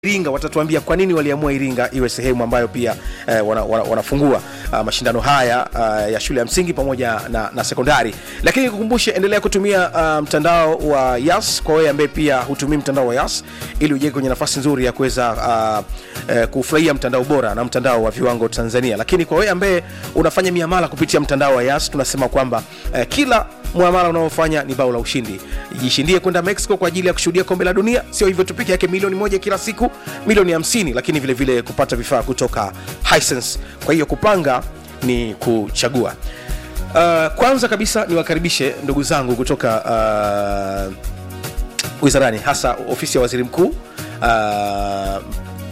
Iringa watatuambia kwa nini waliamua Iringa iwe sehemu ambayo pia eh, wana, wana, wanafungua uh, mashindano haya uh, ya shule ya msingi pamoja na, na sekondari. Lakini nikukumbushe, endelea kutumia uh, mtandao wa Yas kwa wewe ambaye pia hutumii mtandao wa Yas ili ujenge kwenye nafasi nzuri ya kuweza uh, uh, kufurahia mtandao bora na mtandao wa viwango Tanzania. Lakini kwa wewe ambaye unafanya miamala kupitia mtandao wa Yas tunasema kwamba uh, kila muamala unaofanya ni bao la ushindi. Jishindie kwenda Mexico kwa ajili ya kushuhudia kombe la dunia. Sio hivyo tu peke yake, milioni moja kila siku, milioni 50, lakini vile vile kupata vifaa kutoka Hisense. Kwa hiyo kupanga ni kuchagua. Uh, kwanza kabisa niwakaribishe ndugu zangu kutoka uh, wizarani, hasa ofisi ya waziri mkuu uh,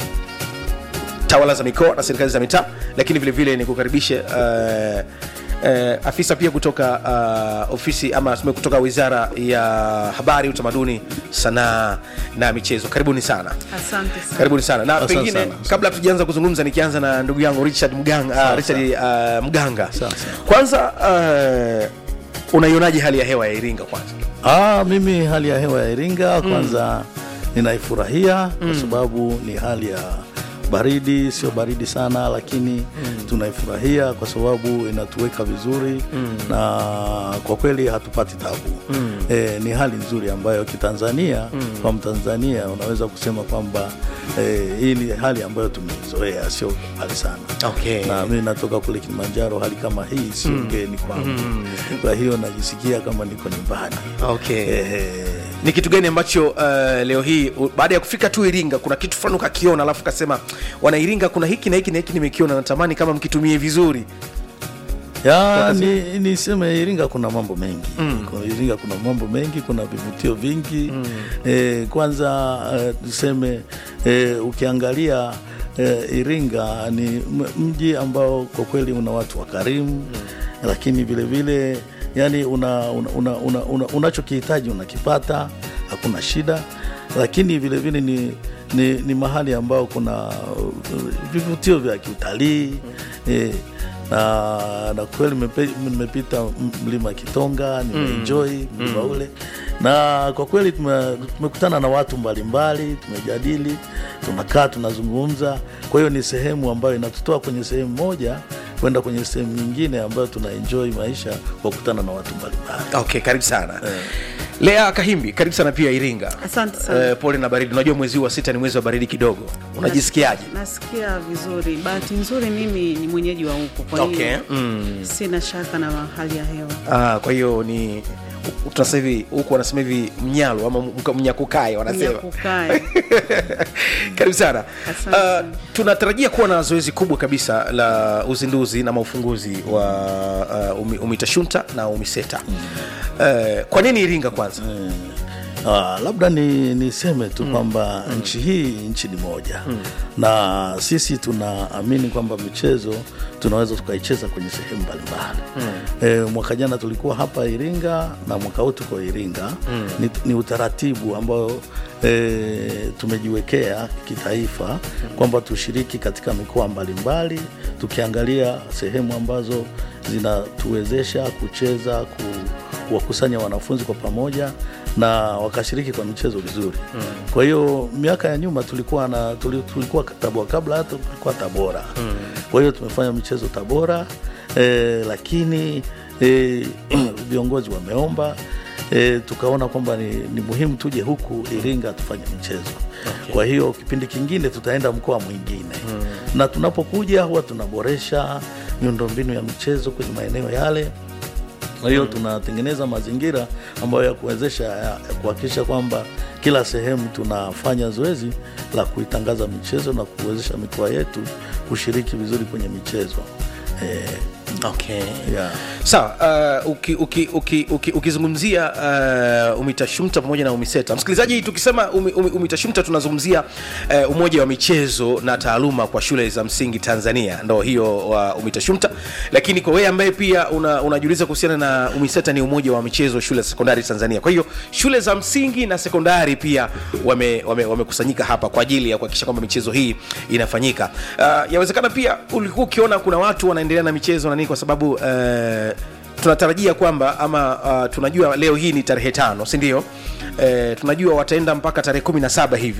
tawala za mikoa na serikali za mitaa, lakini vile vile nikukaribishe uh, Uh, afisa pia kutoka uh, ofisi ama tuseme kutoka wizara ya habari, utamaduni, sanaa na michezo. Karibuni sana, Asante sana. karibuni sana na Asante pengine sana. kabla tujaanza kuzungumza, nikianza na ndugu yangu Richard Mganga, uh, Richard uh, Mganga, Sawa, sawa. kwanza uh, unaionaje hali ya hewa ya Iringa kwanza? Ah, mimi hali ya hewa ya Iringa kwanza ninaifurahia kwa sababu ni hali ya baridi, sio baridi sana, lakini tunaifurahia kwa sababu inatuweka vizuri na kwa kweli hatupati tabu. Eh, ni hali nzuri ambayo kitanzania kwa Mtanzania unaweza kusema kwamba eh, hii ni hali ambayo tumeizoea, sio hali sana Okay. na mi natoka kule Kilimanjaro, hali kama hii sio ngeni kwangu, kwa hiyo najisikia kama niko nyumbani. Okay. Ehe. ni kitu gani ambacho uh, leo hii u- baada ya kufika tu Iringa kuna kitu fulani ukakiona, alafu kasema wana Iringa, kuna hiki na hiki na hiki nimekiona, natamani kama mkitumie vizuri. Ya, ni, niseme Iringa kuna mambo mengi Kwa Iringa kuna mambo mengi, kuna vivutio vingi eh, kwanza eh, tuseme eh, ukiangalia eh, Iringa ni m- mji ambao kwa kweli una watu wakarimu lakini vile vile yani una, una, una, una, una, unachokihitaji unakipata, hakuna shida, lakini vile vile ni, ni, ni mahali ambao kuna uh, vivutio vya kiutalii eh, na, na kweli nimepe- nimepita m- mlima Kitonga nimeenjoy mlima ule, na kwa kweli tume- tumekutana na watu mbalimbali, tumejadili, tunakaa tunazungumza. Kwa hiyo ni sehemu ambayo inatutoa kwenye sehemu moja kwenda kwenye sehemu nyingine ambayo tuna enjoy maisha kwa kukutana na watu mbalimbali. Okay, karibu sana Lea Kahimbi, karibu sana pia Iringa. Asante sana. Eh, pole na baridi. Unajua mwezi huu wa sita ni mwezi wa baridi kidogo, unajisikiaje? Nasikia vizuri. Bahati nzuri mimi ni mwenyeji wa huko, kwa hiyo Okay. sina shaka na hali ya hewa. Ah, kwa hiyo ni u- tunasema hivi huku wanasema hivi mnyalo ama mka- mnyakukae wanasema. Nyakukae. Karibu sana. Asante Uh, sana. tunatarajia kuwa na zoezi kubwa kabisa la uzinduzi na maufunguzi wa uh, umi, UMITASHUNTA na UMISETA. Uh, kwa nini Iringa kwanza? Ah, labda ni niseme tu kwamba nchi hii nchi ni moja na sisi tunaamini kwamba michezo tunaweza tukaicheza kwenye sehemu mbalimbali. E, mwaka jana tulikuwa hapa Iringa na mwaka huu tuko Iringa. Ni, ni utaratibu ambao e, tumejiwekea kitaifa kwamba tushiriki katika mikoa mbalimbali tukiangalia sehemu ambazo zinatuwezesha kucheza ku, kuwakusanya wanafunzi kwa pamoja na wakashiriki kwa michezo vizuri. Kwa hiyo miaka ya nyuma tulikuwa na tuli- tulikuwa Tabora, kabla hata tulikuwa Tabora. Kwa hiyo tumefanya michezo Tabora eh, lakini eh, viongozi wameomba eh, tukaona kwamba ni, ni muhimu tuje huku Iringa tufanye michezo. Kwa hiyo kipindi kingine tutaenda mkoa mwingine na tunapokuja huwa tunaboresha miundombinu ya michezo kwenye maeneo yale kwa hiyo tunatengeneza mazingira ambayo ya kuwezesha ya ya kuhakikisha kwamba kila sehemu tunafanya zoezi la kuitangaza michezo na kuwezesha mikoa yetu kushiriki vizuri kwenye michezo eh, Okay. yeah. Sawa, uh, uki, uki, uki, uki, ukizungumzia uh, UMITASHUMTA pamoja na UMISETA, msikilizaji, tukisema umi, umi, UMITASHUMTA tunazungumzia uh, umoja wa michezo na taaluma kwa shule za msingi Tanzania, ndo hiyo wa UMITASHUMTA. Lakini kwa wewe ambaye pia una, unajiuliza kuhusiana na UMISETA, ni umoja wa michezo shule za sekondari Tanzania. Kwa hiyo shule za msingi na sekondari pia wamekusanyika wame, wamekusanyika hapa kwa ajili ya kuhakikisha kwamba michezo hii inafanyika. Uh, yawezekana pia ulikuwa ukiona kuna watu wanaendelea na michezo na nini kwa sababu uh, tunatarajia kwamba ama uh, tunajua leo hii ni tarehe tano si ndio? Eh, tunajua wataenda mpaka tarehe kumi na saba hivi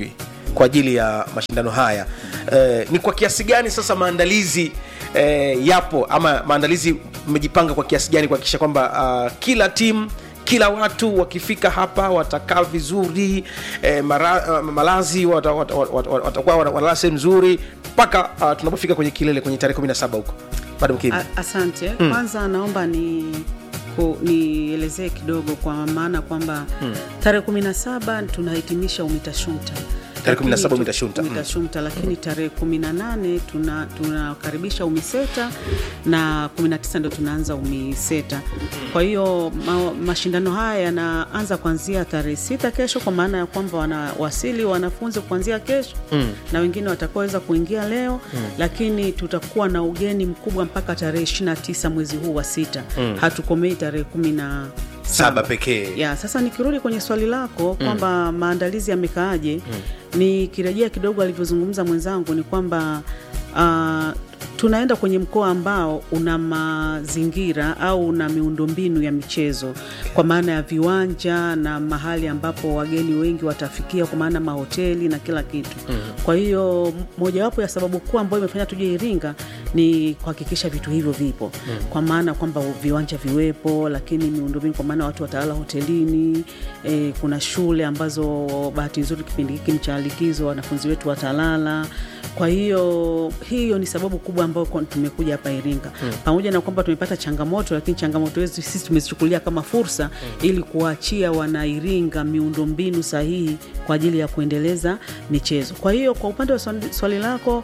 kwa ajili ya mashindano haya eh, ni kwa kiasi gani sasa maandalizi eh, yapo ama maandalizi mmejipanga kwa kiasi gani kuhakikisha kwamba uh, kila timu kila watu wakifika hapa watakaa vizuri eh, mara, uh, malazi watakuwa wata, wata, wata, wata, watakuwa wana- wanalala sehemu nzuri mpaka uh, tunapofika kwenye kilele kwenye tarehe 17 huko madam Kim. A- Asante. Kwanza naomba ni ku- nielezee kidogo kwa maana kwamba tarehe kumi na saba tunahitimisha UMITASHUMTA Tarehe 17 Lakini tu- UMITASHUMTA. UMITASHUMTA, lakini tarehe kumi na nane tuna- tunakaribisha UMISETA na 19 ndo tunaanza UMISETA. Kwa hiyo ma, mashindano haya yanaanza kuanzia tarehe sita kesho, kwa maana ya kwamba wanawasili wanafunzi kuanzia kesho na wengine watakaoweza kuingia leo lakini tutakuwa na ugeni mkubwa mpaka tarehe 29 mwezi huu wa sita hatukomei tarehe kumi na Saba pekee. ya sasa nikirudi kwenye swali lako kwamba maandalizi yamekaaje nikirejea kidogo alivyozungumza mwenzangu ni kwamba ah, tunaenda kwenye mkoa ambao una mazingira au una miundombinu ya michezo kwa maana ya viwanja na mahali ambapo wageni wengi watafikia kwa maana mahoteli na kila kitu kwa hiyo m- mojawapo ya sababu kuu ambayo imefanya tuje Iringa ni kuhakikisha vitu hivyo vipo kwa maana kwamba viwanja viwepo lakini miundombinu kwa maana watu watalala hotelini e, kuna shule ambazo bahati nzuri kipindi hiki ni cha likizo wanafunzi wetu watalala kwa hiyo hiyo ni sababu kubwa ambayo kwa- tumekuja hapa Iringa pamoja na kwamba tumepata changamoto, lakini changamoto hizi sisi tumezichukulia kama fursa ili kuachia wana Iringa miundombinu sahihi kwa ajili ya kuendeleza michezo. Kwa hiyo kwa upande wa swali, swali lako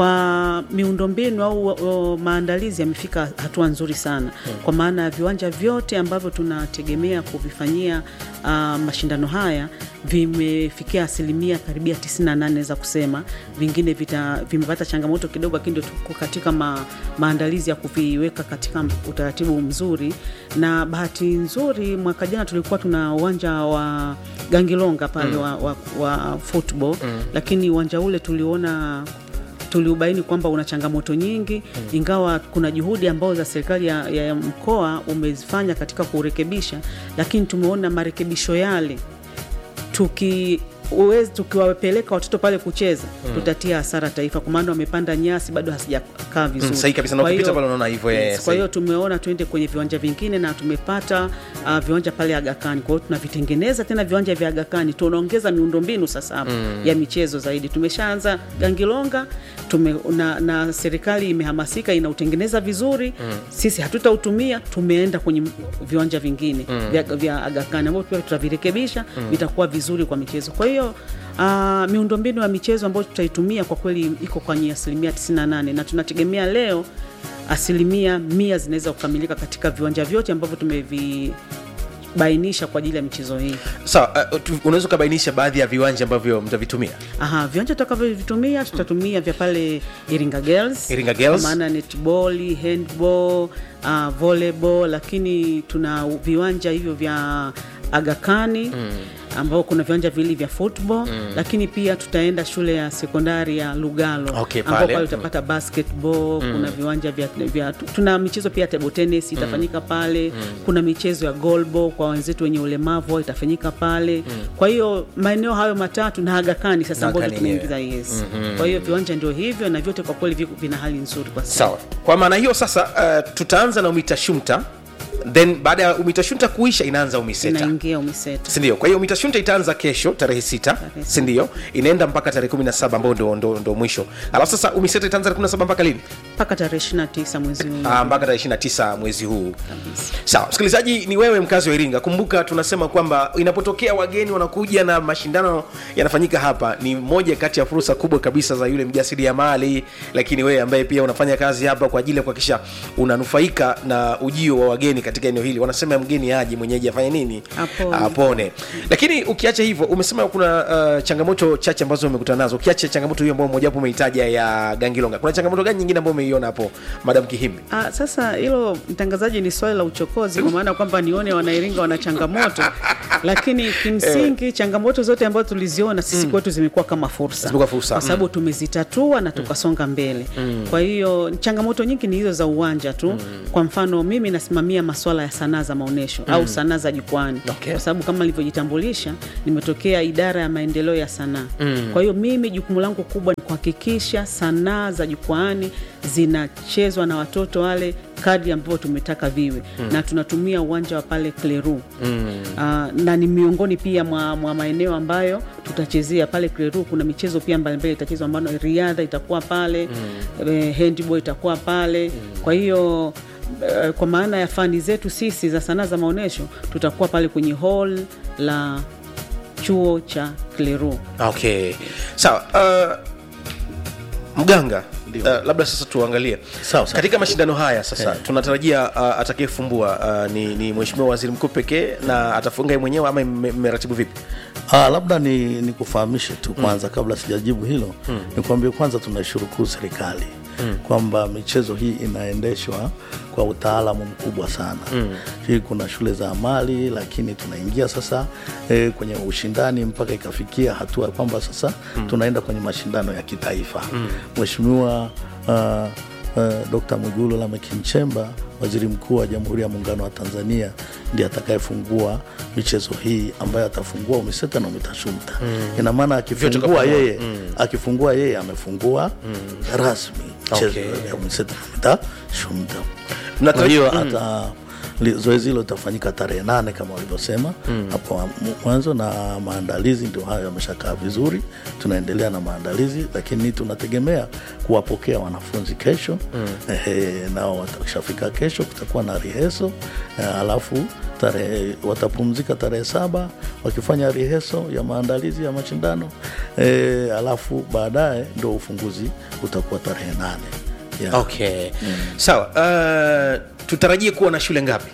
kwa miundombinu au o, maandalizi yamefika hatua nzuri sana kwa maana ya viwanja vyote ambavyo tunategemea kuvifanyia uh, mashindano haya vimefikia asilimia karibia 98 za kusema, vingine vita, vimepata changamoto kidogo, lakini ndio tuko katika ma, maandalizi ya kuviweka katika utaratibu mzuri. Na bahati nzuri mwaka jana tulikuwa tuna uwanja wa Gangilonga pale wa, wa, wa football lakini uwanja ule tuliona tuliubaini kwamba una changamoto nyingi ingawa kuna juhudi ambazo za serikali ya, ya, ya mkoa umezifanya katika kurekebisha, lakini tumeona marekebisho yale tuki uwezi tukiwapeleka watoto pale kucheza tutatia hasara taifa, kwa maana wamepanda nyasi bado hasijakaa vizuri. sahihi kabisa, na Kwa ukipita hiyo- pale unaona hivyo, eh, Yes, kwa sahihi. hiyo tumeona tuende kwenye viwanja vingine na tumepata uh, viwanja pale Agakani. Kwa hiyo tunavitengeneza tena viwanja vya Agakani, tunaongeza miundombinu sasa hapa ya michezo zaidi. Tumeshaanza Gangilonga tume, na, na serikali imehamasika inautengeneza vizuri sisi hatutautumia, tumeenda kwenye viwanja vingine vya, vya Agakani ambavyo pia tutavirekebisha vitakuwa vizuri kwa michezo. Kwa hiyo uh, miundombinu ya michezo ambayo tutaitumia kwa kweli iko kwenye asilimia 98 na tunategemea leo asilimia mia zinaweza kukamilika katika viwanja vyote ambavyo tumevibainisha kwa ajili ya michezo hii. sawa uh, tu- unaweza ukabainisha baadhi ya viwanja ambavyo mtavitumia Aha, viwanja tutakavyovitumia tutatumia vya pale Iringa Girls, Iringa Girls. kwa maana netball, handball, uh, volleyball, lakini tuna viwanja hivyo vya Agakani ambao kuna viwanja viwili vya football lakini pia tutaenda shule ya sekondari ya Lugalo Okay, ambao pale. pale utapata basketball kuna viwanja vya, vya tuna michezo pia ya table tennis itafanyika pale kuna michezo ya goalball kwa wenzetu wenye ulemavu itafanyika pale kwa hiyo maeneo hayo matatu na Agakani sasa Na ambao Agakani tumeingiza yes kwa hiyo viwanja ndio hivyo na vyote kwa kweli viko vina hali nzuri kwa sasa sawa kwa maana hiyo sasa uh, tutaanza na umitashumta then baada ya umitashumta kuisha inaanza umiseta inaingia umiseta sindio kwa hiyo umitashumta itaanza kesho tarehe sita Tarehe sita. sindio inaenda mpaka tarehe 17 ambao ndo, ndo, ndo mwisho alafu sasa umiseta itaanza tarehe 17 mpaka lini mpaka tarehe 29 mwezi huu Ah, mpaka tarehe 29 mwezi huu kabisa. sawa msikilizaji ni wewe mkazi wa iringa kumbuka tunasema kwamba inapotokea wageni wanakuja na mashindano yanafanyika hapa ni moja kati ya fursa kubwa kabisa za yule mjasiriamali lakini wewe ambaye pia unafanya kazi hapa kwa ajili ya kuhakikisha unanufaika na ujio wa wageni katika eneo hili wanasema mgeni aje mwenyeji afanye nini Apone. apone lakini ukiacha hivyo umesema kuna uh, changamoto chache ambazo umekutana nazo ukiacha changamoto hiyo ambayo mojawapo umeitaja ya gangilonga kuna changamoto gani nyingine ambayo umeiona hapo madam kihimbi Ah, sasa hilo mtangazaji ni swali la uchokozi kwa maana kwamba nione wanairinga wana changamoto lakini kimsingi changamoto zote ambazo tuliziona sisi kwetu zimekuwa kama fursa Zimekuwa fursa, kwa sababu tumezitatua na tukasonga mbele kwa hiyo changamoto nyingi ni hizo za uwanja tu kwa mfano mimi nasimamia maswala masuala ya sanaa za maonyesho au sanaa za jukwani Okay. kwa sababu kama nilivyojitambulisha nimetokea idara ya maendeleo ya sanaa kwa hiyo mimi jukumu langu kubwa ni kuhakikisha sanaa za jukwaani zinachezwa na watoto wale kadri ambavyo tumetaka viwe na tunatumia uwanja wa pale Kleru Ah, na ni miongoni pia mwa, mwa maeneo ambayo tutachezea pale Kleru. Kuna michezo pia mbalimbali itachezwa, ambayo riadha itakuwa pale eh, handball itakuwa pale kwa hiyo eh, kwa maana ya fani zetu sisi za sanaa za maonyesho tutakuwa pale kwenye hall la chuo cha Kleru. okay sawa uh, mganga uh, labda sasa tuangalie Sawa, sawa. katika mashindano haya sasa tunatarajia uh, atakayefumbua uh, ni, ni mheshimiwa waziri mkuu pekee na atafunga yeye mwenyewe ama mme- mmeratibu vipi Ah, labda ni, ni kufahamishe tu kwanza kabla sijajibu hilo mm. nikwambie kwanza tunaishukuru serikali mm. kwamba michezo hii inaendeshwa kwa utaalamu mkubwa sana mm. hii kuna shule za amali lakini tunaingia sasa eh, kwenye ushindani mpaka ikafikia hatua kwamba sasa mm. tunaenda kwenye mashindano ya kitaifa mheshimiwa uh, Uh, Dr. Mwigulu Lameck Nchemba, waziri mkuu wa Jamhuri ya Muungano wa Tanzania, ndiye atakayefungua michezo hii ambayo atafungua UMISETA na UMITASHUMTA. Ina maana Vyote kwa akifungua pamoja. yeye akifungua yeye amefungua rasmi michezo Okay. ya UMISETA na UMITASHUMTA. Mnatara- Kwa hiyo hata li- zoezi hilo litafanyika tarehe nane kama walivyosema hapo wa- mwanzo, na maandalizi ndio hayo yameshakaa vizuri. Tunaendelea na maandalizi, lakini tunategemea kuwapokea wanafunzi kesho ehe, nao watashafika kesho, kutakuwa na riheso alafu tarehe watapumzika tarehe saba wakifanya riheso ya maandalizi ya mashindano e, alafu baadaye ndo ufunguzi utakuwa tarehe nane yeah. okay sawa uh, tutarajie kuwa na shule ngapi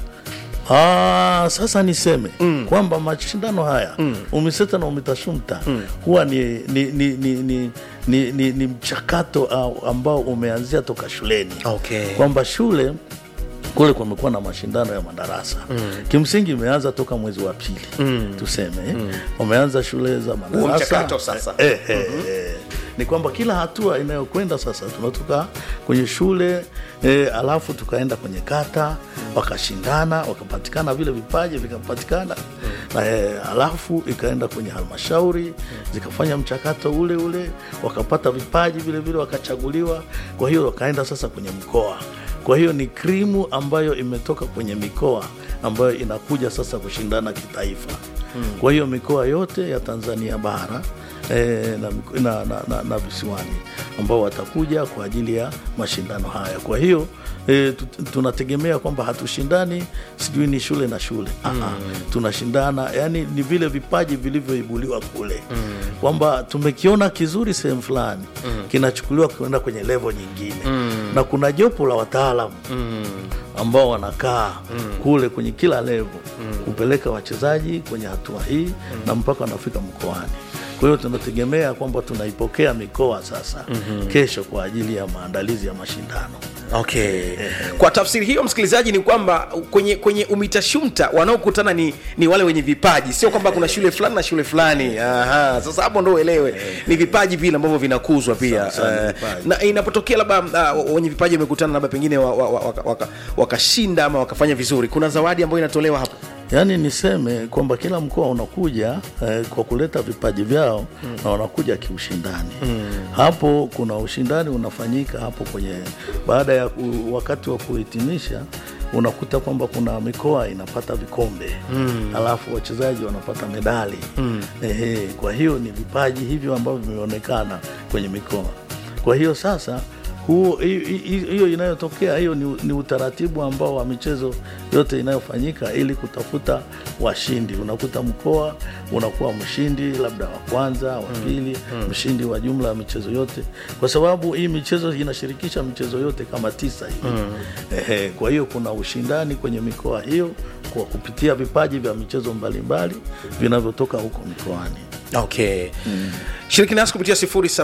Ah, sasa niseme mm. kwamba mashindano haya mm. UMISETA na UMITASHUMTA mm. huwa ni, ni, ni, ni, ni, ni, ni, ni mchakato au- ambao umeanzia toka shuleni Okay. kwamba shule kule kumekuwa na mashindano ya madarasa mm. kimsingi imeanza toka mwezi wa pili mm. tuseme mm. wameanza shule za madarasa mchakato sasa. eh, eh, eh. ni kwamba kila hatua inayokwenda sasa tunatoka kwenye shule eh, alafu tukaenda kwenye kata wakashindana wakapatikana vile vipaji vikapatikana na, eh, alafu ikaenda kwenye halmashauri zikafanya mchakato ule ule wakapata vipaji vile vile wakachaguliwa kwa hiyo wakaenda sasa kwenye mkoa kwa hiyo ni krimu ambayo imetoka kwenye mikoa ambayo inakuja sasa kushindana kitaifa kwa hiyo mikoa yote ya Tanzania bara eh, na, miko- na, na, na, na visiwani ambao watakuja kwa ajili ya mashindano haya. Kwa hiyo eh, tu- tunategemea kwamba hatushindani sijui ni shule na shule mm. tunashindana yani ni vile vipaji vilivyoibuliwa kule mm. kwamba tumekiona kizuri sehemu fulani mm. kinachukuliwa kwenda kwenye levo nyingine mm. na kuna jopo la wataalamu mm ambao wanakaa mm. kule kwenye kila levo mm. kupeleka wachezaji kwenye hatua hii mm. na mpaka wanafika mkoani. Kwa hiyo tunategemea kwamba tunaipokea mikoa sasa mm-hmm. kesho kwa ajili ya maandalizi ya mashindano. okay kwa tafsiri hiyo msikilizaji ni kwamba kwenye kwenye umitashumta wanaokutana ni, ni wale wenye vipaji sio kwamba kuna shule fulani na shule fulani Aha, sasa hapo ndo uelewe ni vipaji vile ambavyo vinakuzwa pia Sawa, sawa, ni Eh, vipaji. na inapotokea labda uh, wenye vipaji wamekutana labda pengine wakashinda wa, wa, waka- waka- wakashinda ama wakafanya vizuri kuna zawadi ambayo inatolewa hapo Yaani niseme kwamba kila mkoa unakuja eh, kwa kuleta vipaji vyao mm. na wanakuja kiushindani mm. hapo kuna ushindani unafanyika hapo kwenye baada ya ku, wakati wa kuhitimisha unakuta kwamba kuna mikoa inapata vikombe mm. alafu wachezaji wanapata medali mm. Ehe, kwa hiyo ni vipaji hivyo ambavyo vimeonekana kwenye mikoa kwa hiyo sasa huo hi- hi- hiyo inayotokea hiyo ni, ni utaratibu ambao wa michezo yote inayofanyika ili kutafuta washindi. Unakuta mkoa unakuwa mshindi labda wa kwanza, wa pili, mshindi wa jumla ya michezo yote, kwa sababu hii michezo inashirikisha michezo yote kama tisa hivi. Ehe, kwa hiyo kuna ushindani kwenye mikoa hiyo kwa kupitia vipaji vya michezo mbalimbali vinavyotoka huko mikoani. okay mm. shiriki nasi kupitia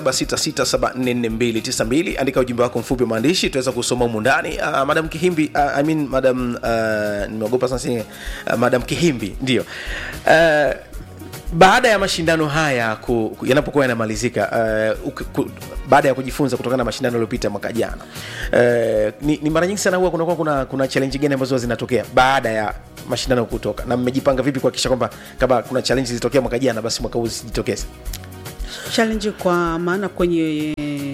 0766744292 andika ujumbe wako mfupi wa maandishi tuweza kusoma humu ndani uh, madam kihimbi uh, I mean, madam uh, nimeogopa sasa uh, madam kihimbi ndio uh, baada ya mashindano haya ku, ku, yanapokuwa yanamalizika uh, uki- ku, baada ya kujifunza kutokana na mashindano yaliyopita mwaka jana uh, ni, ni mara nyingi sana huwa kunakuwa kuna, kuna challenge gani ambazo huwa zinatokea baada ya mashindano kutoka na mmejipanga vipi kuhakikisha kwamba kama kuna challenge zilitokea mwaka jana basi mwaka huu zisijitokeze challenge kwa maana kwenye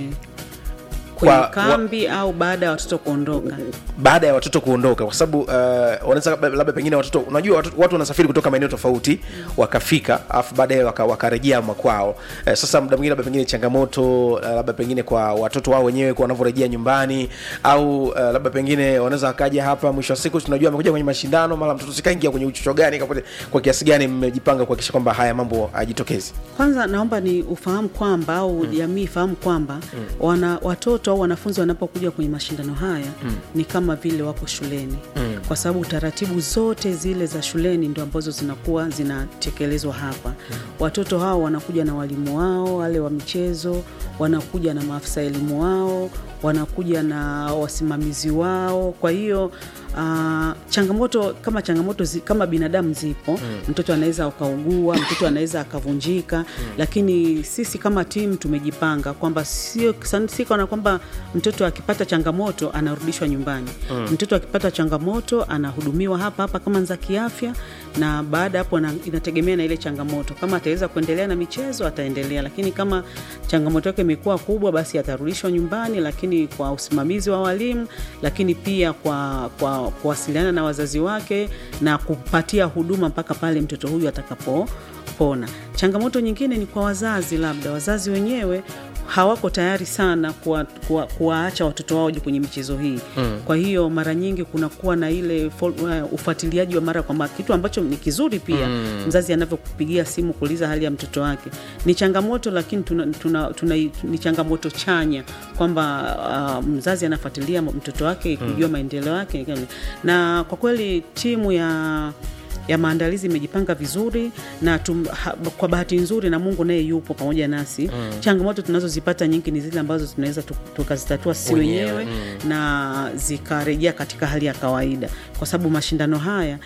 kwenye Kwa- kambi au baada ya watoto kuondoka baada ya watoto kuondoka kwa sababu uh, wanaweza labda- labda pengine watoto unajua watu, watu wanasafiri kutoka maeneo tofauti wakafika alafu baadaye waka- wakarejea makwao uh, sasa muda mwingine labda pengine changamoto uh, labda pengine kwa watoto wao wenyewe kwa wanavyorejea nyumbani au uh, labda pengine wanaweza wakaja hapa mwisho wa siku tunajua amekuja kwenye mashindano mara mtoto sikaingia kwenye uchocho gani kapote, kwa kiasi gani mmejipanga kuhakikisha kwamba haya mambo hayajitokezi kwanza naomba ni ufahamu kwamba au jamii ifahamu kwamba wana watoto au wanafunzi wanapokuja kwenye mashindano haya ni kama vile wako shuleni kwa sababu taratibu zote zile za shuleni ndio ambazo zinakuwa zinatekelezwa hapa watoto hao wanakuja na walimu wao wale wa michezo wanakuja na maafisa elimu wao wanakuja na wasimamizi wao kwa hiyo Uh, changamoto kama changamoto zi, kama binadamu zipo mm. mtoto anaweza akaugua mtoto anaweza akavunjika mm. lakini sisi kama timu tumejipanga kwamba sio si kana kwamba mtoto akipata changamoto anarudishwa nyumbani mm. mtoto akipata changamoto anahudumiwa hapa hapa kama za kiafya na baada hapo na, inategemea na ile changamoto kama ataweza kuendelea na michezo ataendelea lakini kama changamoto yake imekuwa kubwa basi atarudishwa nyumbani lakini kwa usimamizi wa walimu lakini pia kwa, kwa kuwasiliana na wazazi wake na kupatia huduma mpaka pale mtoto huyu atakapopona changamoto nyingine ni kwa wazazi labda wazazi wenyewe hawako tayari sana kuwaacha kuwa, kuwa watoto wao kwenye michezo hii mm. kwa hiyo mara nyingi kunakuwa na ile uh, ufuatiliaji wa mara kwa mara kitu ambacho ni kizuri pia mm. mzazi anavyokupigia simu kuuliza hali ya mtoto wake ni changamoto lakini tuna, tuna, tuna, ni changamoto chanya kwamba uh, mzazi anafuatilia mtoto wake kujua mm. maendeleo yake na kwa kweli timu ya ya maandalizi imejipanga vizuri na tum, ha, kwa bahati nzuri na Mungu naye yupo pamoja nasi mm. changamoto tunazozipata nyingi ni zile ambazo tunaweza tukazitatua sisi wenyewe mm. na zikarejea katika hali ya kawaida, kwa sababu mashindano haya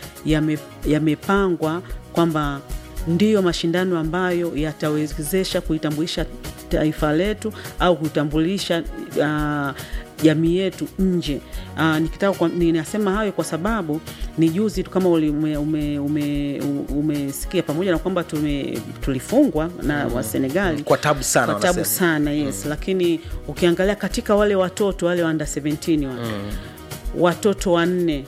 yamepangwa yame kwamba ndiyo mashindano ambayo yatawezesha kuitambulisha taifa letu au kuitambulisha uh, jamii yetu nje. Uh, nikitaka ninasema hayo kwa sababu ni juzi tu kama umesikia ume, ume, ume pamoja na kwamba tulifungwa na mm. wa Senegali kwa tabu sana, kwa tabu sana yes mm. lakini ukiangalia katika wale watoto wale wa under 17 wale mm. watoto wanne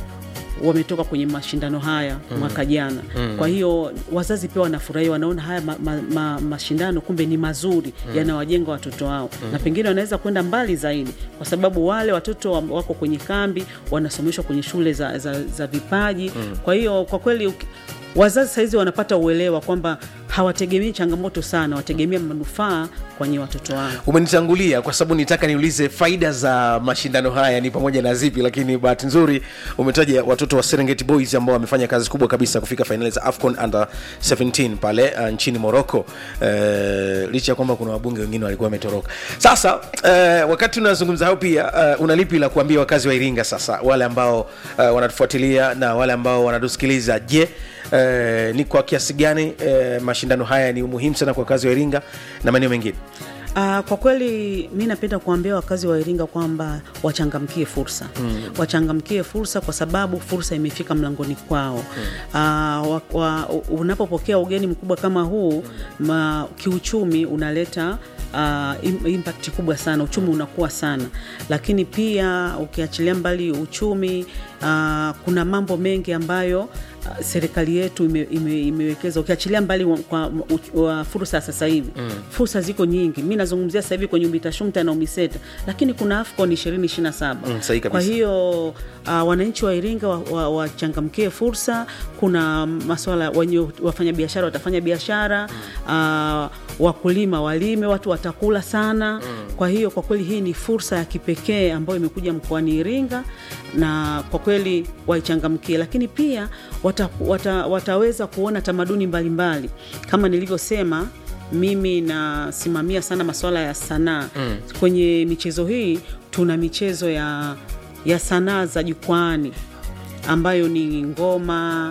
wametoka kwenye mashindano haya mm. mwaka jana mm. kwa hiyo wazazi pia wanafurahia wanaona haya ma, ma, ma, mashindano kumbe ni mazuri mm. yanawajenga watoto wao mm. na pengine wanaweza kwenda mbali zaidi kwa sababu wale watoto wako kwenye kambi wanasomeshwa kwenye shule za, za, za vipaji mm. kwa hiyo kwa kweli wazazi sahizi wanapata uelewa kwamba hawategemei changamoto sana wategemea manufaa kwenye watoto wao umenitangulia kwa sababu nitaka niulize faida za mashindano haya ni pamoja na zipi lakini bahati nzuri umetaja watoto wa serengeti boys ambao wamefanya kazi kubwa kabisa kufika fainali za afcon under 17 pale uh, nchini morocco uh, licha ya kwamba kuna wabunge wengine walikuwa wametoroka sasa uh, wakati unazungumza hayo pia uh, una lipi la kuambia wakazi wa iringa sasa wale ambao uh, wanatufuatilia na wale ambao wanatusikiliza je uh, ni kwa kiasi gani uh, mashindano haya ni muhimu sana kwa wakazi wa iringa na maeneo mengine Uh, kwa kweli mi napenda kuambia wakazi wa Iringa kwamba wachangamkie fursa mm. wachangamkie fursa kwa sababu fursa imefika mlangoni kwao mm. uh, unapopokea ugeni mkubwa kama huu ma, kiuchumi unaleta uh, impact kubwa sana uchumi unakuwa sana lakini pia ukiachilia mbali uchumi uh, kuna mambo mengi ambayo serikali yetu ime, ime, imewekeza ukiachilia mbali wa, kwa wa fursa sasa hivi mm. fursa ziko nyingi mi nazungumzia sasa hivi kwenye umitashumta na umiseta lakini kuna afcon ishirini ishiri na saba mm, kwa hiyo uh, wananchi wa iringa wachangamkie wa, wa fursa kuna maswala wenye wafanya biashara watafanya biashara mm. uh, wakulima walime watu watakula sana mm. kwa hiyo kwa kweli hii ni fursa ya kipekee ambayo imekuja mkoani iringa na kwa kweli waichangamkie lakini pia wata, wata, wataweza kuona tamaduni mbalimbali mbali. kama nilivyosema mimi nasimamia sana masuala ya sanaa mm. kwenye michezo hii tuna michezo ya, ya sanaa za jukwani ambayo ni ngoma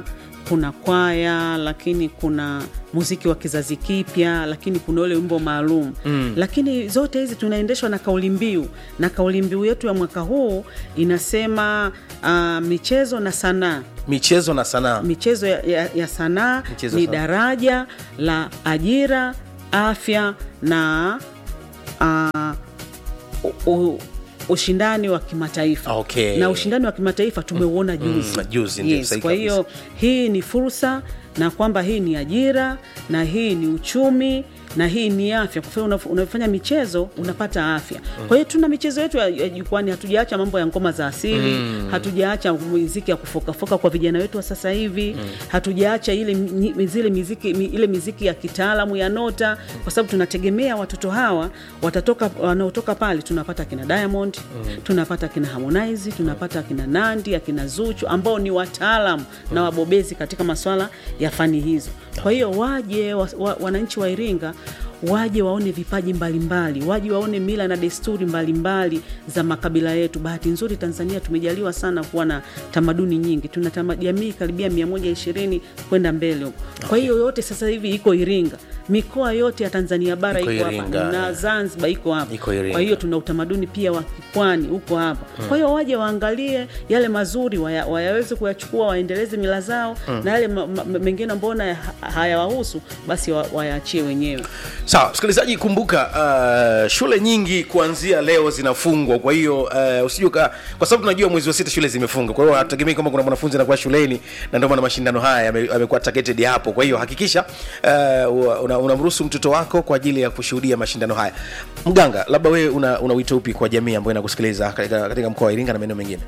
kuna kwaya lakini kuna muziki wa kizazi kipya lakini kuna ule wimbo maalum mm. lakini zote hizi tunaendeshwa na kauli mbiu na kauli mbiu yetu ya mwaka huu inasema uh, michezo na sanaa michezo na sanaa michezo ya, ya, ya sanaa Michezo ni sana. daraja la ajira afya na uh, u, u, ushindani wa kimataifa Okay. na ushindani wa kimataifa tumeuona juzi Mm, juzi, ndio, yes, sahihi kwa hiyo hii ni fursa na kwamba hii ni ajira na hii ni uchumi na hii ni afya kwa sababu unaf- unafanya michezo unapata afya kwa hiyo tuna michezo yetu ya ya jukwani hatujaacha mambo ya ngoma za asili hatujaacha muziki ya kufokafoka kwa vijana wetu wa sasa hivi hatujaacha ile mi- zile miziki mi- ile miziki ya kitaalamu ya nota kwa sababu tunategemea watoto hawa watatoka wanaotoka pale tunapata kina Diamond tunapata kina Harmonize tunapata kina Nandi akina Zuchu ambao ni wataalam na wabobezi katika maswala ya fani hizo kwa hiyo waje wa, wa, wananchi wa Iringa waje waone vipaji mbalimbali waje waone mila na desturi mbalimbali za makabila yetu bahati nzuri tanzania tumejaliwa sana kuwa na tamaduni nyingi tuna tama- jamii karibia 120 kwenda mbele huko kwa hiyo yote sasa hivi iko iringa mikoa yote ya tanzania bara Iko iko hapa Iringa, na eh. zanzibar iko hapa Iko Iringa. kwa hiyo tuna utamaduni pia wa kipwani huko hapa kwa hiyo waje waangalie yale mazuri waya, wayaweze kuyachukua waendeleze mila zao na yale ma- ma- mengine mbona ha- hayawahusu basi wa- wayaachie wenyewe sawa msikilizaji kumbuka uh, shule nyingi kuanzia leo zinafungwa kwa hiyo uh, usijuka kwa sababu tunajua mwezi wa sita shule zimefunga kwa hiyo hatutegemei kwamba kuna mwanafunzi anakuwa shuleni na ndio maana mashindano haya yame- yamekuwa targeted hapo kwa hiyo hakikisha uh, una- unamruhusu mtoto wako kwa ajili ya kushuhudia mashindano haya mganga labda wewe una, una wito upi kwa jamii ambayo inakusikiliza katika, katika mkoa wa iringa na maeneo mengine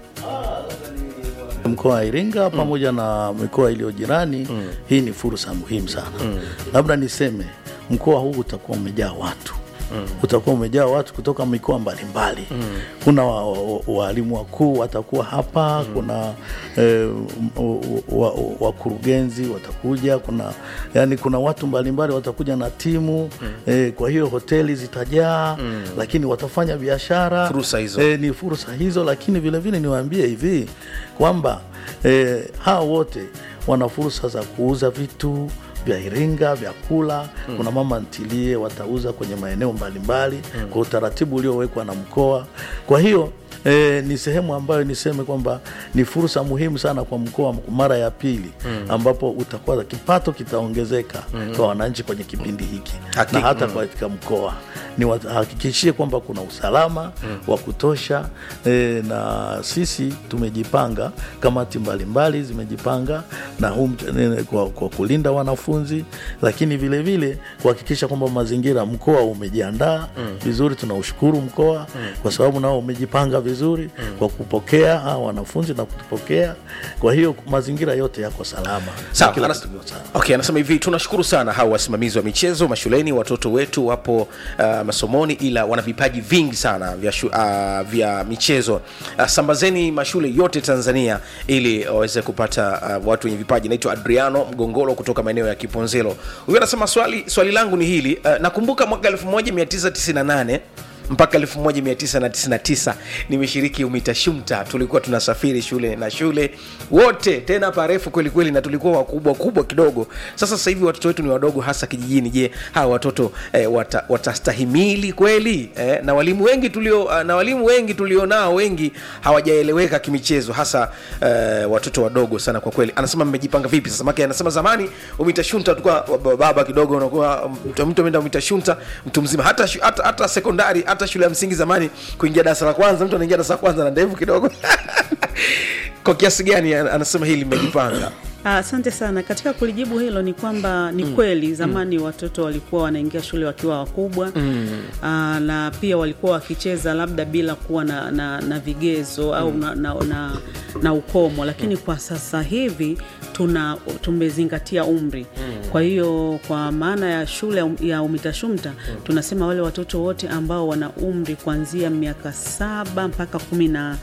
mkoa wa Iringa pamoja na mikoa iliyo jirani hii ni fursa muhimu sana labda niseme mkoa huu utakuwa umejaa watu utakuwa umejaa watu kutoka mikoa mbalimbali kuna wa- wa- waalimu wakuu watakuwa hapa kuna eh, wa- wa- wakurugenzi watakuja kuna yani kuna watu mbalimbali watakuja na timu eh, kwa hiyo hoteli zitajaa lakini watafanya biashara Fursa hizo. eh, ni fursa hizo lakini vilevile niwaambie hivi kwamba eh, hawa wote wana fursa za kuuza vitu vya Iringa, vyakula mm. Kuna mama ntilie watauza kwenye maeneo mbalimbali mm. kwa utaratibu uliowekwa na mkoa. Kwa hiyo E, ni sehemu ambayo niseme kwamba ni fursa muhimu sana kwa mkoa mara ya pili mm. ambapo utakuwa kipato kitaongezeka mm. kwa wananchi kwenye kipindi hiki Hakika. na hata katika mkoa ni wahakikishie kwamba kuna usalama mm. wa kutosha e, na sisi tumejipanga, kamati mbalimbali zimejipanga na huu mt- e, kwa, kwa kulinda wanafunzi, lakini vilevile kuhakikisha kwamba mazingira, mkoa umejiandaa vizuri. Tunaushukuru mkoa kwa sababu nao umejipanga vizuri kwa kupokea hawa wanafunzi na kutupokea. Kwa hiyo mazingira yote yako salama, Sawa, Na kila anas- kitu kiko sawa. okay, anasema hivi tunashukuru sana hawa wasimamizi wa michezo mashuleni watoto wetu wapo uh, masomoni ila wana vipaji vingi sana vya, shu, uh, vya michezo uh, sambazeni mashule yote tanzania ili waweze kupata uh, watu wenye vipaji naitwa adriano mgongolo kutoka maeneo ya kiponzelo huyu anasema swali, swali langu ni hili uh, nakumbuka mwaka 1998 mpaka 1999 nimeshiriki umitashumta tulikuwa tunasafiri shule na shule wote tena parefu kweli kweli na tulikuwa wakubwa kubwa kidogo sasa sasa hivi watoto wetu ni wadogo hasa kijijini je hawa watoto eh, wata, watastahimili kweli eh, na walimu wengi tulio uh, na walimu wengi tulionao wengi hawajaeleweka kimichezo hasa eh, watoto wadogo sana kwa kweli anasema mmejipanga vipi sasa make anasema zamani umitashunta tulikuwa wa- baba kidogo unakuwa mtu mtu ameenda umitashunta mtu mzima hata, shu- hata, hata sekondari hata shule ya msingi zamani kuingia darasa la kwanza mtu anaingia darasa la kwanza na ndevu kidogo kwa kiasi gani an- anasema hili mmejipanga Ah, Asante sana. Katika kulijibu hilo ni kwamba ni kweli zamani watoto walikuwa wanaingia shule wakiwa wakubwa ah, na pia walikuwa wakicheza labda bila kuwa na, na, na vigezo au na, na, na, na ukomo, lakini kwa sasa hivi tuna tumezingatia umri. Kwa hiyo kwa maana ya shule ya um- ya UMITASHUMTA tunasema wale watoto wote ambao wana umri kuanzia miaka saba mpaka kumi na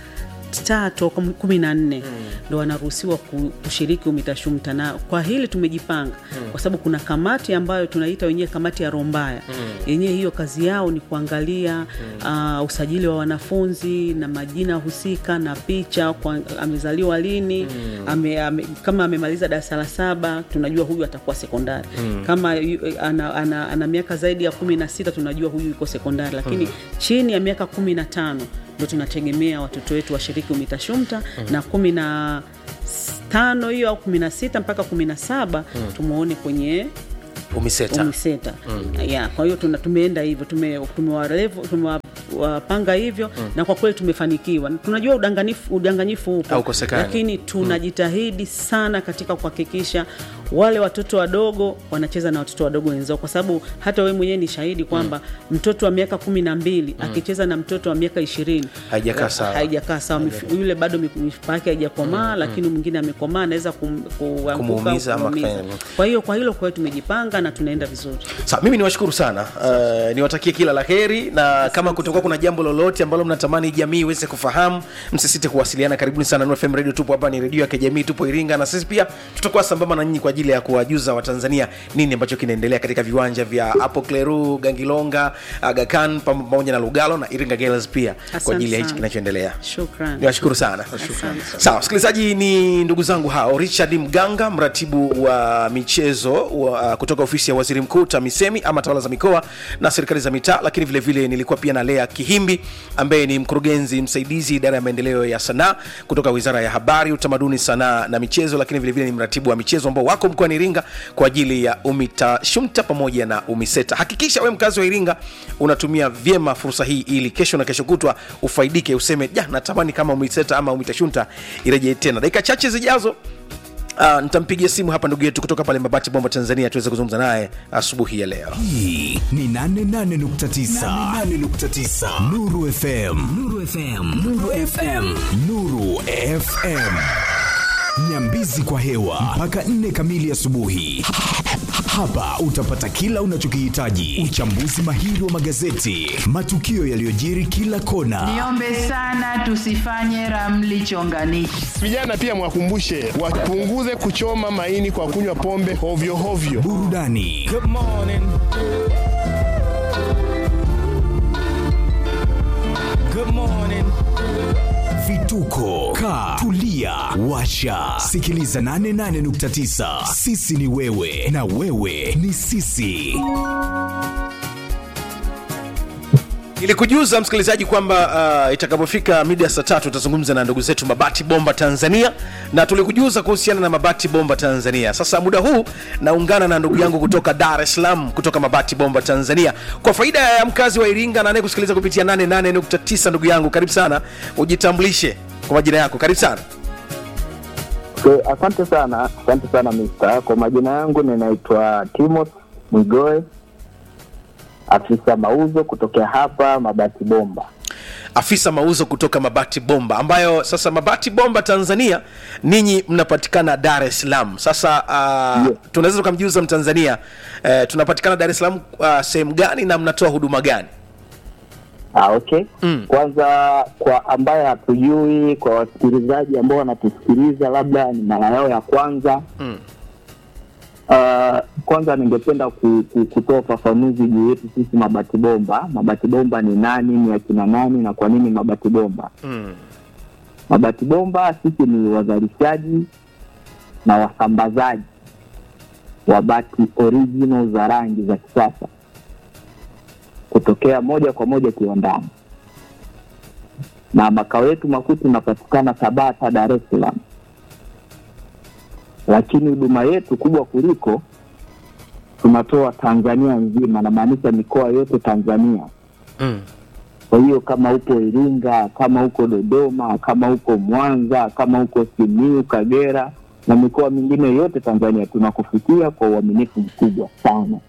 tatu au kumi na nne ndo wanaruhusiwa ku- kushiriki UMITASHUMTA, na kwa hili tumejipanga kwa sababu kuna kamati ambayo tunaita wenyewe kamati ya Rombaya yenyewe, hiyo kazi yao ni kuangalia uh, usajili wa wanafunzi na majina husika na picha kwa, amezaliwa lini ame, ame, kama amemaliza darasa la saba tunajua huyu atakuwa sekondari kama yu, ana, ana, ana miaka zaidi ya kumi na sita tunajua huyu yuko sekondari lakini chini ya miaka kumi na tano ndo tunategemea watoto wetu washiriki UMITASHUMTA na kumi na s- tano hiyo au kumi na sita mpaka kumi na saba tumwone kwenye umiseta umiseta ya kwa hiyo tuna- tumeenda hivyo tume- tumewarevu- tumewapanga hivyo na kwa kweli tumefanikiwa tunajua udanganifu udanganyifu upo Haukosekani. lakini tunajitahidi sana katika kuhakikisha wale watoto wadogo wanacheza na watoto wadogo wenzao kwa sababu hata wewe mwenyewe ni shahidi kwamba mtoto wa miaka kumi na mbili akicheza na mtoto wa miaka ishirini Haijakaa sawa. haijakaa sawa Mif- yule bado mif- mifupa yake haijakomaa lakini mwingine amekomaa anaweza kum, kuanguka au Kumuumiza ama kumuumiza. kufanya hivyo. kwa hiyo kwa hilo kwa hiyo tumejipanga na tunaenda vizuri Sa, mimi niwashukuru sana uh, niwatakie kila la heri na kama kutakuwa kuna jambo lolote ambalo mnatamani jamii iweze kufahamu msisite kuwasiliana karibuni sana Nuru FM radio tupo hapa ni redio ya kijamii tupo iringa na sisi pia tutakuwa sambamba na nyinyi kwa ajili ya kuwajuza watanzania nini ambacho kinaendelea katika viwanja vya Apo Kleru Gangilonga Aga Khan pam- pamoja na Lugalo na Iringa Girls pia kwa Asante ajili ya hichi sana. kinachoendelea shukran niwashukuru sana Asante. sawa msikilizaji ni ndugu zangu hao richard mganga mratibu wa michezo wa, kutoka ofisi ya waziri mkuu tamisemi ama tawala za mikoa na serikali za mitaa lakini vile vile nilikuwa pia na lea kihimbi ambaye ni mkurugenzi msaidizi idara ya maendeleo ya sanaa kutoka wizara ya habari utamaduni sanaa na michezo lakini vile vile ni mratibu wa michezo ambao wako mkoani iringa kwa ajili ya umita shumta pamoja na umiseta hakikisha we mkazi wa iringa unatumia vyema fursa hii ili kesho na kesho kutwa ufaidike useme ja natamani kama umiseta ama umitashunta irejee tena dakika chache zijazo Uh, nitampigia simu hapa ndugu yetu kutoka pale mabati bomba tanzania tuweze kuzungumza naye asubuhi ya leo hii ni 88.9 Nuru FM Nuru FM Nuru FM Nuru FM Nyambizi kwa hewa mpaka 4 kamili asubuhi. Hapa utapata kila unachokihitaji: uchambuzi mahiri wa magazeti, matukio yaliyojiri kila kona, Niombe sana tusifanye ramli chonganishi. Vijana pia mwakumbushe wapunguze kuchoma maini kwa kunywa pombe hovyo hovyo. burudani vituko ka tulia washa sikiliza 88.9 sisi ni wewe na wewe ni sisi nilikujuza msikilizaji kwamba uh, itakapofika mida ya saa tatu tutazungumza na ndugu zetu mabati bomba tanzania na tulikujuza kuhusiana na mabati bomba tanzania sasa muda huu naungana na ndugu yangu kutoka dar es salaam kutoka mabati bomba tanzania kwa faida ya mkazi wa iringa na anayekusikiliza kupitia 88.9 ndugu yangu karibu sana ujitambulishe kwa majina yako karibu sana Okay, asante sana, asante sana Mr. Kwa majina yangu ninaitwa Timothy Mwigoe, afisa mauzo kutokea hapa Mabati Bomba. afisa mauzo kutoka mabati bomba ambayo sasa mabati bomba tanzania ninyi mnapatikana dar es salaam sasa uh, Yes. tunaweza tukamjiuza mtanzania uh, tunapatikana dar es salaam uh, sehemu gani na mnatoa huduma gani Ah, okay. Mm. Kwanza kwa ambaye hatujui, kwa wasikilizaji ambao wanatusikiliza labda ni mara yao ya kwanza Mm. Uh, kwanza ningependa ku, ku, kutoa ufafanuzi juu yetu sisi Mabati Bomba. Mabati Bomba ni nani, ni akina nani na kwa nini Mabati Bomba? mm. Mabati Bomba sisi ni wazalishaji na wasambazaji wa bati original za rangi za kisasa kutokea moja kwa moja kiwandani, na makao yetu makuu tunapatikana Tabata, Dar es Salaam, lakini huduma yetu kubwa kuliko tunatoa Tanzania nzima, namaanisha mikoa yote Tanzania. Mm. Kwa hiyo kama uko Iringa, kama uko Dodoma, kama uko Mwanza, kama uko Simiu, Kagera na mikoa mingine yote Tanzania, tunakufikia kwa uaminifu mkubwa sana.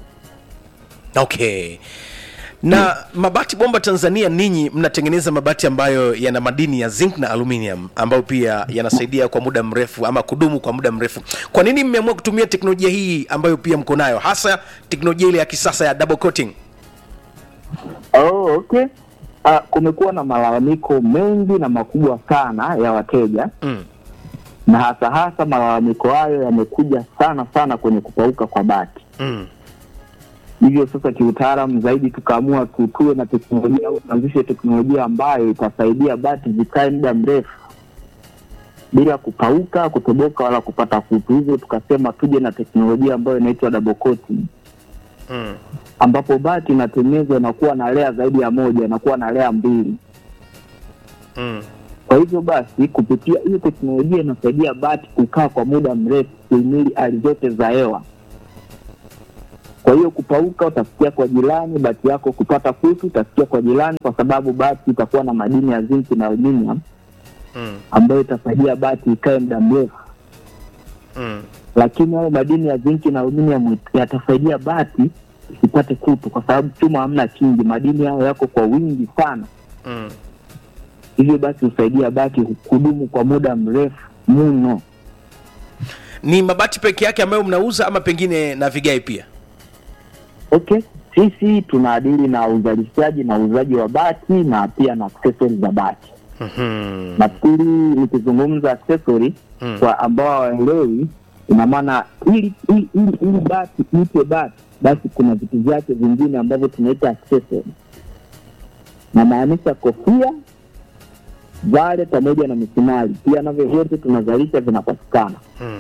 okay na mabati bomba tanzania ninyi mnatengeneza mabati ambayo yana madini ya zinc na aluminium ambayo pia yanasaidia kwa muda mrefu ama kudumu kwa muda mrefu kwa nini mmeamua kutumia teknolojia hii ambayo pia mko nayo hasa teknolojia ile ya kisasa ya double coating Oh, okay. uh, kumekuwa na malalamiko mengi na makubwa sana ya wateja Mm. na hasa hasa malalamiko hayo yamekuja sana sana kwenye kupauka kwa bati. Mm. Hivyo sasa, kiutaalamu zaidi, tukaamua tu- tuwe na teknolojia au tuanzishe teknolojia ambayo itasaidia bati zikae muda mrefu bila kupauka, kutoboka wala kupata kutu. Hivyo tukasema tuje na teknolojia ambayo inaitwa double coating, Mm. ambapo bati inatengenezwa inakuwa na lea zaidi ya moja, inakuwa na lea mbili. Mm. Kwa hivyo basi, kupitia hiyo teknolojia inasaidia bati kukaa kwa muda mrefu kuhimili hali zote za hewa. Kwa hiyo kupauka utasikia kwa jirani, bati yako kupata kutu utasikia kwa jirani, kwa sababu bati itakuwa na madini ya zinki na aluminium Mm. ambayo itasaidia bati ikae muda mrefu. Mm. Lakini hayo madini ya zinki na aluminium yatasaidia bati isipate kutu, kwa sababu chuma hamna kingi, madini hayo yako kwa wingi sana. Mm. Hivyo basi husaidia bati kudumu kwa muda mrefu mno. ni mabati peke yake ambayo mnauza ama pengine na vigae pia Okay, sisi tunaadili na uzalishaji na uuzaji wa bati na pia na accessories za bati. Mhm. Nafikiri nikizungumza accessory Mm. kwa ambao hawaelewi, ina maana ili ili ili ili bati ipe bati, basi kuna vitu vyake vingine ambavyo tunaita accessory, namaanisha kofia, vale pamoja na misumari, pia navyo vyote tunazalisha, vinapatikana Mm.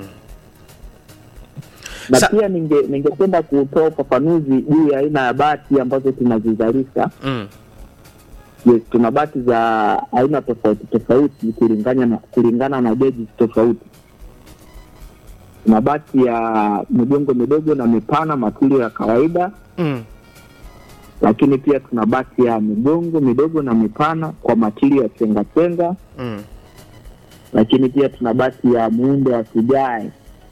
na Sa- pia ninge ningependa kutoa ufafanuzi juu ya aina ya bati ambazo tunazizalisha. Mm. Yes, tuna bati za aina tofauti tofauti kulingana na kulingana na geji tofauti. Tuna bati ya migongo midogo na mipana, matirio ya kawaida, Mm. lakini pia tuna bati ya migongo midogo na mipana kwa matirio ya chenga chenga, Mm. lakini pia tuna bati ya muundo wa kigae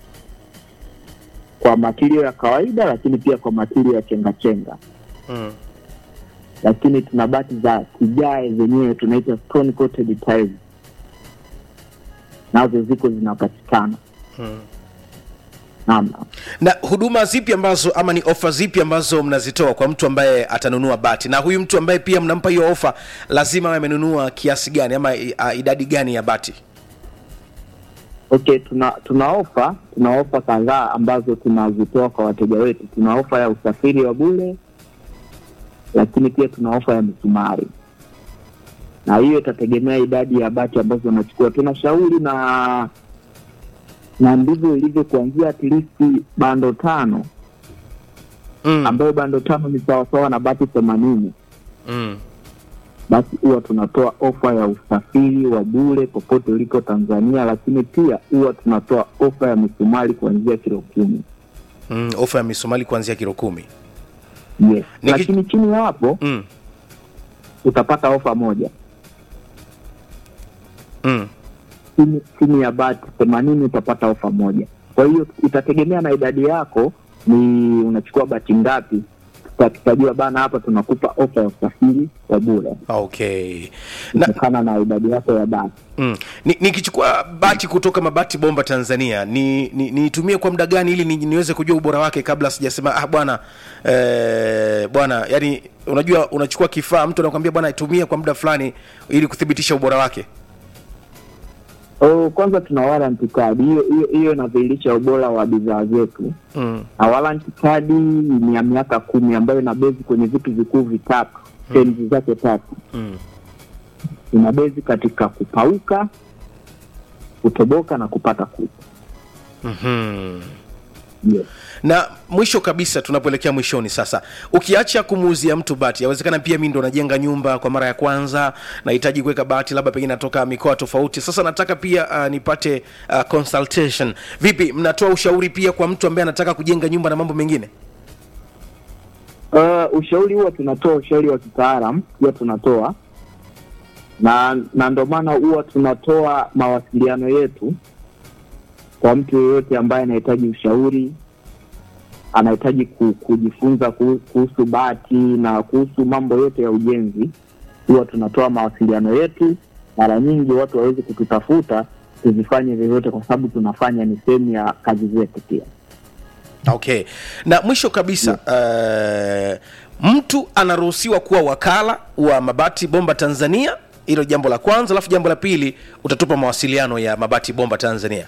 kwa matirio ya kawaida, lakini pia kwa matirio ya chenga chenga. Mm. lakini tuna bati za kigae zenyewe tunaita stone coated tiles, nazo ziko zinapatikana. Mm. Naam, na huduma zipi ambazo ama ni ofa zipi ambazo mnazitoa kwa mtu ambaye atanunua bati na huyu mtu ambaye pia mnampa hiyo ofa lazima awe amenunua kiasi gani ama i- a, idadi gani ya bati okay, tuna tuna ofa tuna ofa kadhaa ambazo tunazitoa kwa wateja wetu. Tuna ofa ya usafiri wa bure, lakini pia tuna ofa ya misumari, na hiyo itategemea idadi ya bati ambazo unachukua. Tunashauri na na ndivyo ilivyo kuanzia at least bando tano mm. ambayo bando tano ni sawasawa na bati themanini Mm. basi huwa tunatoa ofa ya usafiri wa bure popote uliko Tanzania, lakini pia huwa tunatoa ofa ya misumari kuanzia kilo kumi. Mm. ofa ya misumali kuanzia kilo kumi Yes. Niki- Lakini chini ya hapo mm. utapata ofa moja Mm. chini, chini ya bati themanini utapata ofa moja. Kwa hiyo itategemea na idadi yako, ni unachukua bati ngapi. Tuta- Tutajua bana, hapa tunakupa ofa ya usafiri wa bure okay na, kutokana na idadi yako ya bati. mm. Ni- nikichukua bati kutoka mabati bomba tanzania ni ni- niitumie kwa muda gani ili ni, niweze kujua ubora wake kabla sijasema ah bwana eh, bwana yani unajua unachukua kifaa mtu anakwambia bwana itumie kwa muda fulani ili kuthibitisha ubora wake Oh, kwanza tuna warranty card hiyo hiyo hiyo inadhihirisha ubora wa bidhaa zetu, mm. na warranty card ni ya miaka kumi ambayo ina bezi kwenye vitu vikuu vitatu, terms zake tatu. Mm. Ina bezi katika kupauka, kutoboka na kupata kutu. mm-hmm. Yes. na mwisho kabisa tunapoelekea mwishoni sasa ukiacha kumuuzia mtu bati yawezekana pia mi ndo najenga nyumba kwa mara ya kwanza nahitaji kuweka bati labda pengine natoka mikoa tofauti sasa nataka pia uh, nipate uh, consultation vipi mnatoa ushauri pia kwa mtu ambaye anataka kujenga nyumba na mambo mengine Uh, ushauri huwa tunatoa ushauri wa kitaalam huwa tunatoa na na ndio maana huwa tunatoa mawasiliano yetu kwa mtu yeyote ambaye anahitaji ushauri anahitaji ku, kujifunza kuhu- kuhusu bati na kuhusu mambo yote ya ujenzi huwa tunatoa mawasiliano yetu mara nyingi watu waweze kututafuta tuzifanye vyovyote kwa sababu tunafanya ni sehemu ya kazi zetu pia okay na mwisho kabisa uh, mtu anaruhusiwa kuwa wakala wa mabati bomba tanzania hilo jambo la kwanza alafu jambo la pili utatupa mawasiliano ya mabati bomba tanzania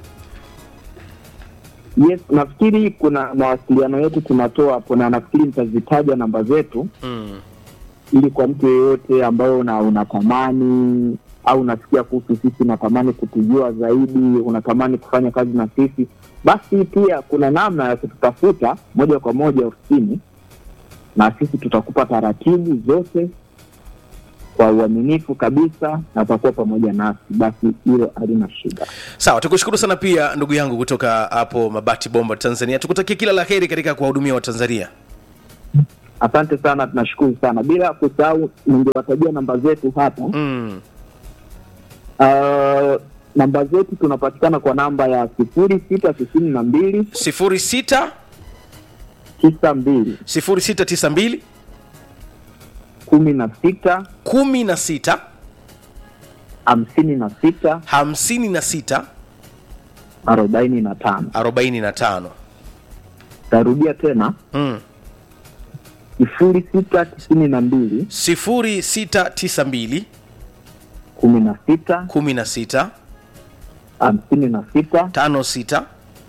Yes, nafikiri kuna mawasiliano yetu tunatoa hapo, na nafikiri nitazitaja namba zetu mm. ili kwa mtu yeyote ambayo una, unatamani au unasikia kuhusu sisi, unatamani kutujua zaidi, unatamani kufanya kazi na sisi, basi pia kuna namna ya kututafuta moja kwa moja ofisini, na sisi tutakupa taratibu zote kwa uaminifu kabisa, na utakuwa pamoja nasi, basi hilo halina shida. sawa tukushukuru sana pia ndugu yangu kutoka hapo mabati bomba tanzania tukutakie kila la heri katika kuwahudumia watanzania Asante sana, tunashukuru sana. Bila kusahau, ningewatajia namba zetu hapa mm. Uh, namba zetu tunapatikana kwa namba ya sifuri sita tisini na mbili sifuri sita tisa mbili sifuri sita tisa mbili kumi na sita kumi na sita hamsini na sita hamsini na sita arobaini na tano. arobaini na tano Tarudia tena mm. sifuri sita tisini na mbili sifuri sita tisa mbili kumi na sita kumi na sita hamsini na sita tano sita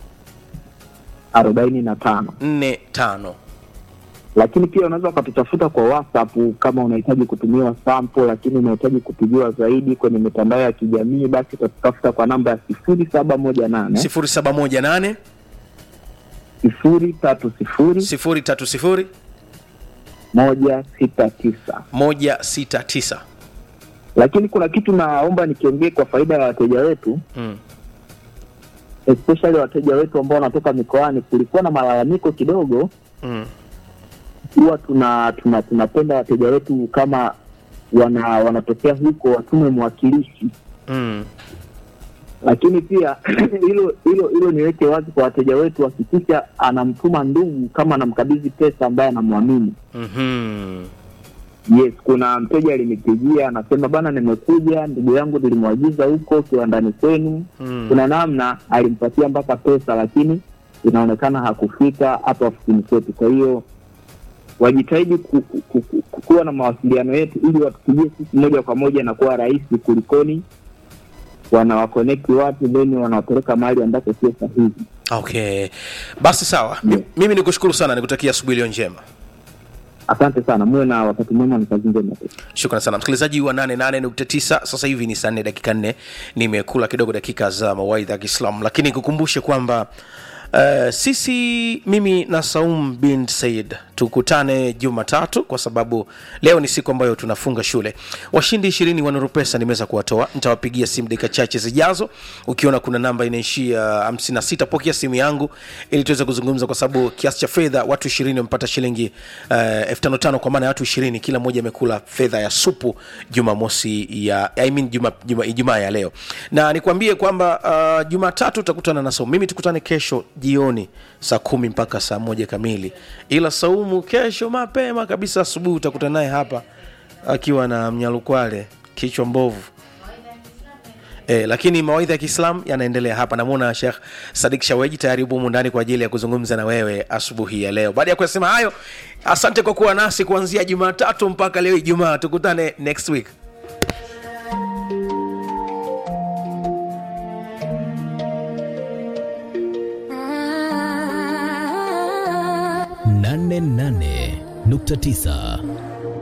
arobaini na tano. nne tano Lakini pia unaweza ukatutafuta kwa WhatsApp kama unahitaji kutumiwa sample, lakini unahitaji kutujua zaidi kwenye mitandao ya kijamii, basi utatutafuta kwa namba ya sifuri saba moja nane sifuri saba moja nane sifuri tatu sifuri sifuri tatu sifuri moja sita tisa. moja sita tisa Lakini kuna kitu naomba nikiongee kwa faida ya wateja wetu mm. especially wateja wetu ambao wanatoka mikoani. Kulikuwa na malalamiko kidogo, Mm. huwa tuna tuna tunapenda wateja wetu kama wana wanatokea huko watume mwakilishi, Mm. lakini pia hilo hilo hilo niweke wazi kwa wateja wetu, hakikisha anamtuma ndugu kama anamkabidhi pesa ambaye anamwamini. Mm-hmm. Yes, kuna mteja alinipigia anasema, bana, nimekuja ndugu yangu nilimwagiza huko kiwandani kwenu. Mm. Kuna namna alimpatia mpaka pesa, lakini inaonekana hakufika hapa ofisini kwetu. Kwa hiyo wajitahidi ku, ku, ku, ku, kuwa na mawasiliano yetu ili watupigie sisi moja kwa moja na kuwa rahisi kulikoni wanawakonekti watu then wanawapeleka mahali ambapo sio sahihi. okay basi sawa yeah. mimi nikushukuru sana nikutakia asubuhi iliyo njema Asante sana, muwe na wakati mwema, ni kazi njema. shukran sana msikilizaji wa 88.9 sasa hivi ni saa nne dakika nne nimekula kidogo dakika za mawaidha ya kiislamu lakini kukumbushe kwamba Uh, sisi mimi na saum bin said tukutane jumatatu kwa sababu leo ni siku ambayo tunafunga shule washindi ishirini wa Nuru pesa nimeweza kuwatoa nitawapigia simu dakika chache zijazo ukiona kuna namba inaishia 56 pokea simu yangu ili tuweze kuzungumza kwa sababu kiasi cha fedha watu ishirini wamepata shilingi uh, elfu tano tano kwa maana ya watu ishirini kila mmoja amekula fedha ya supu jumamosi ya I mean, juma, juma, ijumaa ya leo na nikwambie kwamba uh, jumatatu utakutana na saumu mimi tukutane kesho jioni saa kumi mpaka saa moja kamili ila saumu kesho mapema kabisa asubuhi utakutana naye hapa akiwa na mnyalukwale kichwa mbovu E, lakini mawaidha ya kiislam yanaendelea hapa namwona shekh sadik shaweji tayari yupo humu ndani kwa ajili ya kuzungumza na wewe asubuhi ya leo baada ya kuyasema hayo asante kwa kuwa nasi kuanzia jumatatu mpaka leo ijumaa tukutane next week nane nane nukta tisa